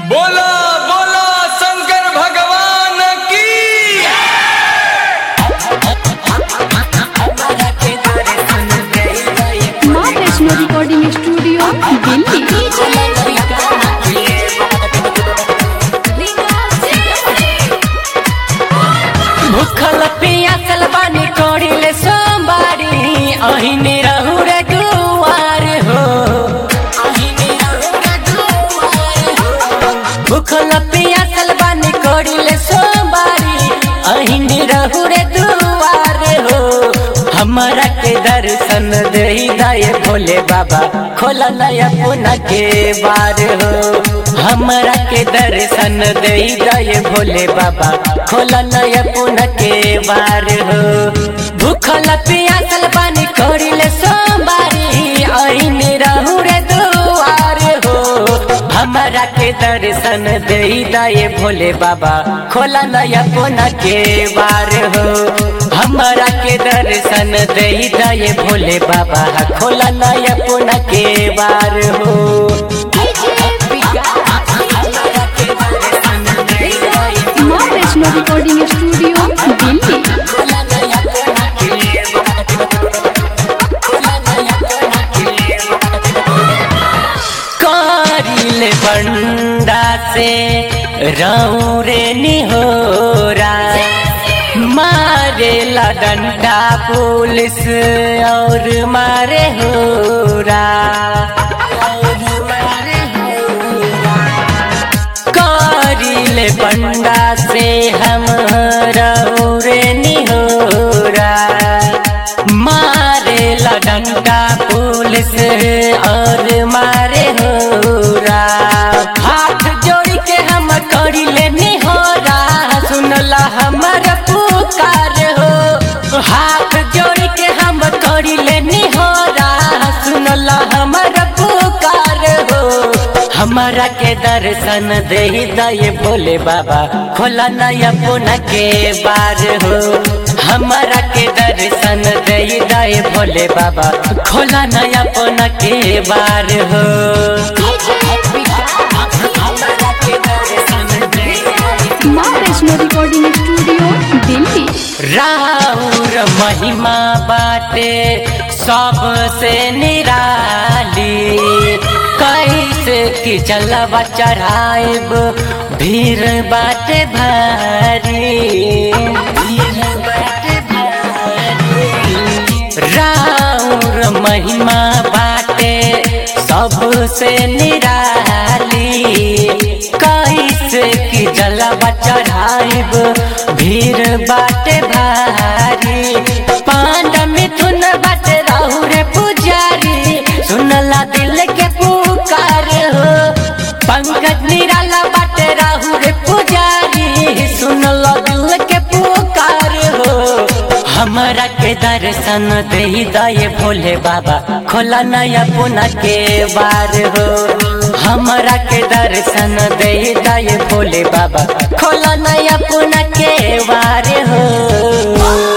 बोला बोला शंकर भगवान की माँ वैष्णो रिकॉर्डिंग स्टूडियो दिल्ली भूखल पियासल बानी कोड़िले सोमवारी अहिने रहू रे दुआर हो अहिने रहू रे दुआर हो भूखल पियासल बानी कोड़िले सोमवारी अहिने रहू रे दुआर हो हमरा के दर्शन दे दाए भोले बाबा खोला नया पुना के बार हो हमरा के दर्शन दे दाए भोले बाबा खोला नया पुना के बार हो भूखल पियासल पानी कोड़िले सोमवारी आईने रहू रे दुआर हो हमरा के दर्शन दे दाए भोले बाबा खोला नया पुना के बार हो हमरा के दर्शन दे दाए भोले बाबा खोला नया पुना के बार हो माँ वैष्णो रिकॉर्डिंग स्टूडियो दिल्ली कारिल बंडा से रहू रे निहोरा मारे ला डंडा पुलिस और मारे होरा और मारे होरा कारिल बंडा से हम रे निहोरा मारे डंडा पुलिस और मारे होरा हाथ जोड़ के हम करिले निहोरा सुनला हमर पुकार हो हाथ जोड़ के हम करिले निहोरा सुनला हमर पुकार हो हमारा के दर्शन दे दे भोले बाबा खोला नया पुना के बार हो हमारा के दर्शन दे दे भोले बाबा खोला नया पुना के बार हो हमारा के दर्शन दे माँ वैष्णो रिकॉर्डिंग स्टूडियो दिल्ली राउर महिमा बाटे सबसे निराली कैसे कि चलवा चढ़ाइब भीड़ बाटे भारी भीड़ बाटे भारी राउर महिमा बाटे सबसे निराली कैसे कि जलवा चढ़ाइब भीड़ बाटे भारी पांड मिथुन बाटे रहू रे पुजारी सुनला दिल के पुकार हो पंकज निराला बाटे रहू रे पुजारी सुनला दिल के पुकार हो हमरा के दर्शन दे दे भोले बाबा खोला नया पुना के बार हो हमरा के दर्शन दे दे भोले बाबा खोला नया पुना के बार हो